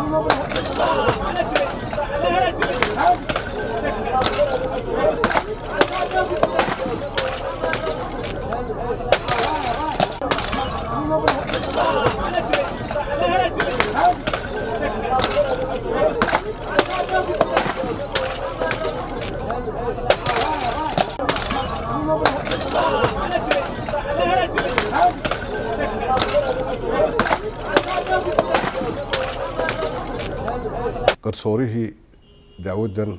garsoorihii dacwaddan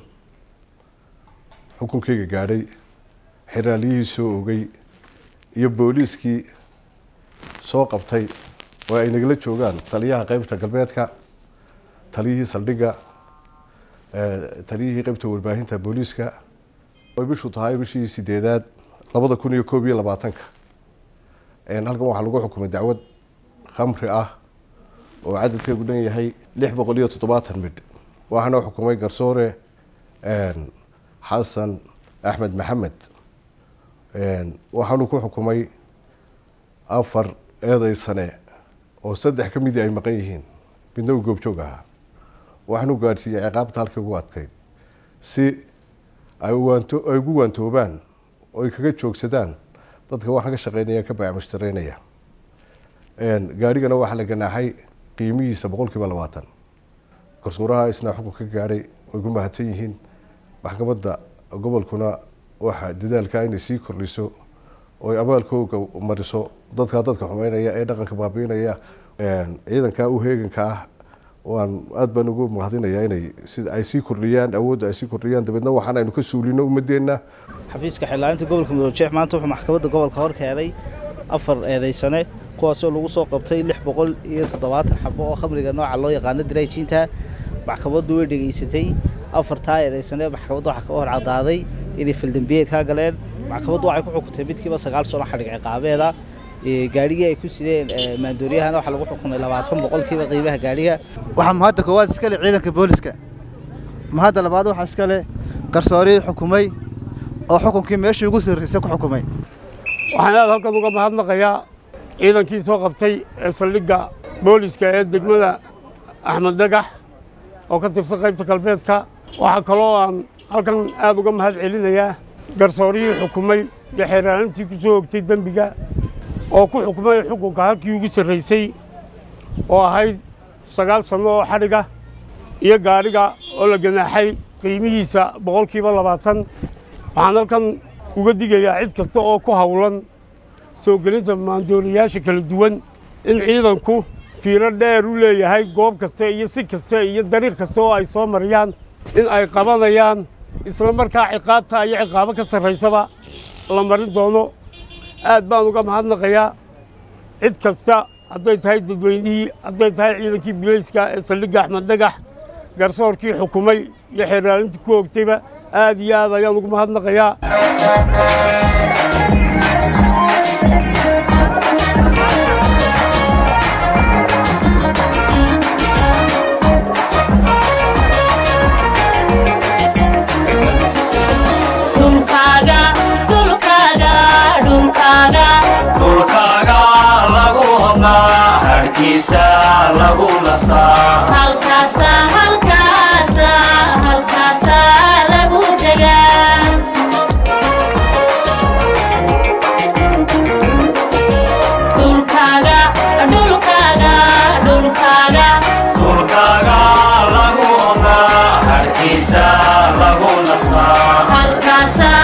xukunkeyga gaadhay xiraaliyihii soo ogay iyo booliiskii soo qabtay oo ay nagala joogaan taliyaha qeybta galbeedka taliyihii saldhigga taliyihii qeybta warbaahinta booliiska ay bishu tahay bishii sideedaad labada kun iyo koob iyo labaatanka halkan waxaa lagu xukumay dacwad khamri ah oo cadadkeedu dhan yahay lix boqol iyo toddobaatan midh waxaana xukumay garsoore xasan axmed maxamed waxaanu ku xukumay afar eeday sane oo saddex ka midii ay maqan yihiin midna uu goobjoog ahaa waxaanu gaadhsiiyey ciqaabta halkii ugu adkayd si ay waanto ay ugu waantoobaan oo ay kaga joogsadaan dadka waxaan ka shaqeynaya ka baac mushtareynaya gaadhigana waxaa la ganaaxay qiimihiisa boqol kiiba labaatan garsuuraha isna xukun ka gaadhay way ku mahadsan yihiin maxkamadda gobolkuna waxa dadaalka inay sii kordhiso oo ay abaalkooga mariso dadkaa dadka xumeynaya ee dhaqanka baabiinaya ciidanka u heeganka ah waan aada baan ugu mahadinayaa inay sida ay sii kordhiyaan awoodda ay sii kordhiyaan dabeedna waxaan aynu ka suulino ummadeenna xafiiska xildhibaaninta gobolka mudoojeex maanta wuxuu maxkamadda gobolka hor keenay afar eedaysane kuwaasoo lagu soo qabtay lix boqol iyo toddobaatan xabo oo khamriga nooca loo yaqaano diraajiinta maxkamaddu way dhegaysatay afartaa eedaysane maxkamadda waxaa ka hor cadaaday inay faldambiyeed kaa galeen maxkamaddu waxay ku xukuntay midkiiba sagaal sano xadhig ciqaabeeda gaadhigii ay ku sideen maandooriyahana waxaa lagu xukumay labaatan boqolkiiba qiimaha gaadhiga waxaa mahadda koowaad iskale ciidanka booliska mahadda labaad waxaa iskale garsoorii xukumay oo xukunkii meeshii ugu sarraysay ku xukumay waxaan aad halkan uga mahadnaqayaa ciidankii soo qabtay ee saldhigga booliska ee degmada axmed dhagax oo ka tirsan qaybta galbeedka waxaa kaloo aan halkan aad uga mahad celinayaa garsoorihii xukumay iyo xeeraalintii ku soo ogtay dembiga oo ku xukumay xukunka halkii ugu sarraysay oo ahayd sagaal sanno oo xadhiga iyo gaadhiga oo la ganaaxay qiimihiisa boqolkiiba labaatan waxaan halkan uga digayaa cid kasta oo ku hawlan soo gelinta maandooriyaasha kala duwan in ciidanku fiiro dheer u leeyahay goob kasta iyo si kasta iyo dariiq kasta oo ay soo mariyaan in ay qabanayaan isla markaa ciqaabta iyo ciqaabo ka sarraysaba la marin doono aad baan uga mahadnaqayaa cid kasta hadday tahay dadweynihii hadday tahay ciidankii bilayska ee saldhigga axmed dhagax garsoorkii xukumay iyo xeeraalintii ku ogtayba aad iyo aad ayaan ugu mahadnaqayaa dhulkaaga lagu hodnaa harkiisa lagu nastaa dhulkaaga lagu hodnaa harkiisa lagu nastaa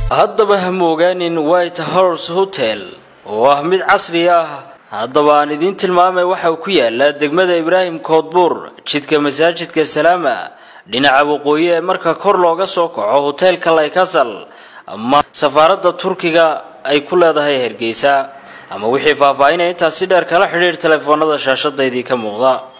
haddaba ha moogaanin white horse hotel oo ah mid casri ah haddaba aan idiin tilmaamay waxa uu ku yaalaa degmada ibraahim koodbuur jidka masaajidka salaama dhinaca waqooyi ee marka kor looga soo kaco hoteelka laykasal ama safaaradda turkiga ay ku leedahay hargeysa ama wixii faahfaahinaya intaasi dheer kala xidhiir telefoonada shaashadaydii ka muuqda